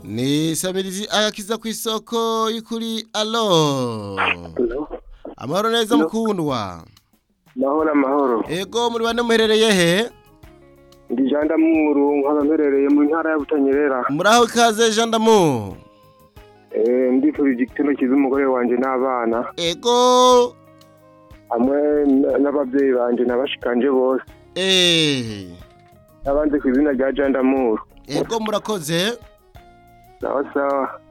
ni sabirizi agakiza ku isoko y'ukuri alo amahoro neza mukundwa mahoro amahoro ego muri bane muherereye he ndi janda muru nkaba mperereye mu ntara ya butanyerera muraho ikaze jandamu Eh, ndifurije igitero cyiza umugore wanjye n'abana ego hamwe n- n'ababyeyi banjye n'abashikanje bose eee n'abanze ku izina rya janda muru ego murakoze sawa sawa